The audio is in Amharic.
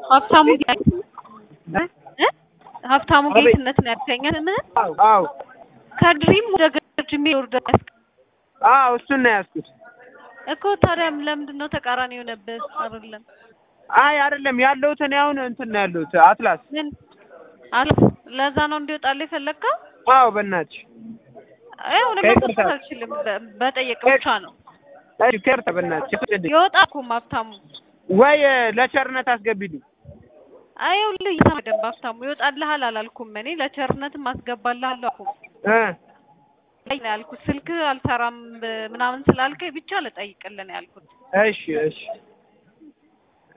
ሀብታሙ ጌት እ? እ? ሀብታሙ አቤት። ጌትነት ነው ያልከኝ አይደል? አዎ አዎ ከድሪም ወደ ገርጅ የሚወርደ አዎ እሱን ነው ያዝኩት። እኮ ታዲያም ለምንድን ነው ተቃራኒ የሆነብህ? አይደለም አይ አይደለም ያለሁት እኔ አሁን እንትን ነው ያለሁት አትላስ። ምን አለ ለዛ ነው እንዲወጣልህ የፈለግከው? አዎ በእናትሽ አይ እኔ ከይቅርታ። መቆጣት አልችልም። በ- በጠየቅ ብቻ ነው እሺ ከርታ በእናትሽ ፍቅድኝ ይወጣ እኮ ሀብታሙ። ወይ ለቸርነት አስገቢልኝ። አይ ይኸውልህ ይሰማ ደንብ ሀብታሙ ይወጣልሃል አላልኩም እኔ ለቸርነትም አስገባልሃለሁ አልኩም እ ላይ ነው ያልኩት። ስልክ አልሰራም ብ- ምናምን ስላልከኝ ብቻ ልጠይቅልህ ነው ያልኩት። እሺ እሺ